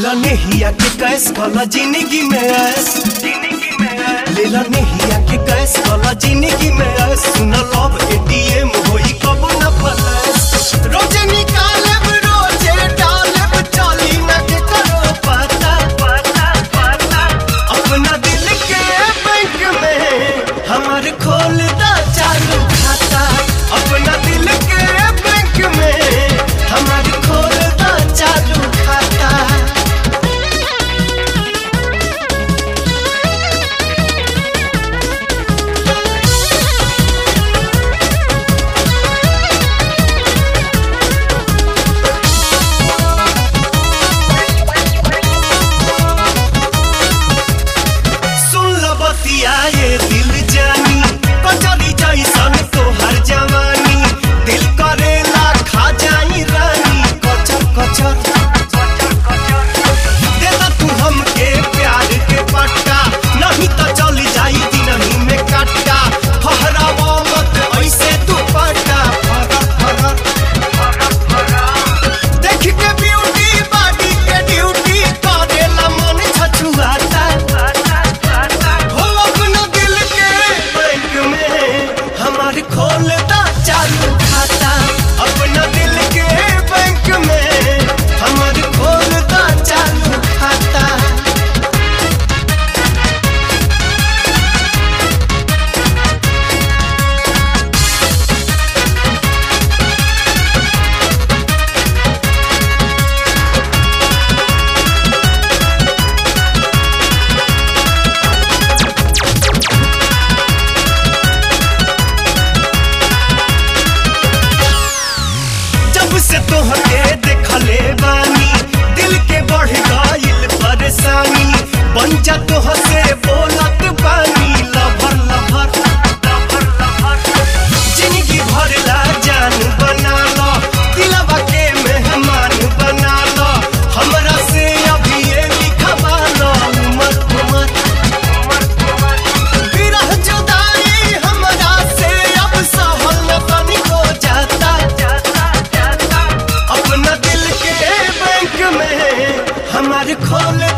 लेला नेहिया के कैस कला जिंदगी में ऐस लेला नेहिया के कैस कला जिंदगी में ऐस सुन लव एटीएम होई कब न फलस रोजे निकालब रोजे डालब चाली न के करो पता पता पता अपना दिल के बैंक में हमार खोल दा चालू खाता अपना दिल के बैंक में हमार खोल दा चालू खाता सुन ल बतिया ये दिल जानी कचरी जैसन तोहर जवानी दिल करेला खा जाई रानी कचर कचर दे दा तू हमके प्यार के पट्टा नहीं तो चली जाई दिनही में कट्टा फहरावा मत ऐसे तू पट्टा फरक फरक देख के ब्यूटी बॉडी के ड्यूटी करेला मन छछुआता हो अपना दिल के बैंक में हमार खोलता चालू खाता अपना दिल के बैंक में हमार खोलता चालू खाता जब से तोहके देखले बानी दिल के बढ़ गइल परेशानी बन जा तोह से बोलत बानी लभर लभर लभर लभर जिंदगी भर ला जान बना लो दिलवा के मेहमान बना लो हमरा से अभी ये लिखवा लो उमर उमर विरह जुदाई हमरा से अब सहल न तनिको जाता अपना दिल के बैंक में हमारे खोले